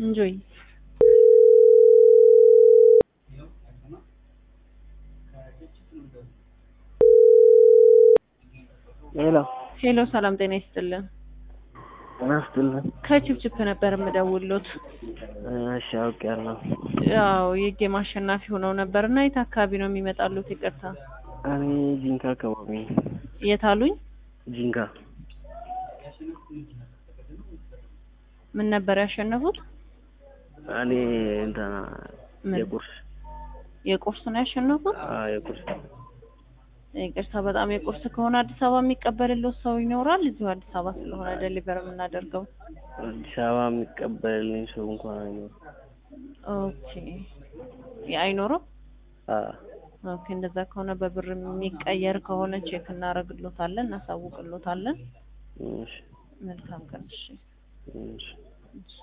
እንጆይ ሄሎ ሄሎ፣ ሰላም ጤና ይስጥልን። ጤና ይስጥልን። ከችፕችፕ ነበር የምደውሎት። እሺ አውቄያለሁ። ያው የጌም አሸናፊ ሆነው ነበር እና የት አካባቢ ነው የሚመጣሉት? ይቅርታ እኔ ጂንካ አካባቢ ነኝ። የት አሉኝ? ጂንካ ምን ነበር ያሸነፉት? እኔ እንትና ምን? የቁርስ የቁርስ ነው ያሸነፉት? አዎ የቁርስ ይቅርታ በጣም የቁርስ ከሆነ አዲስ አበባ የሚቀበልልዎት ሰው ይኖራል? እዚሁ አዲስ አበባ ስለሆነ ዴሊቨር የምናደርገው። አዲስ አበባ የሚቀበልልኝ ሰው እንኳን አይኖርም። ኦኬ አይኖርም? አዎ ኦኬ እንደዛ ከሆነ በብር የሚቀየር ከሆነ ቼክ እናደርግሎታለን፣ እናሳውቅሎታለን። እሺ መልካም ቀን። እሺ እሺ እሺ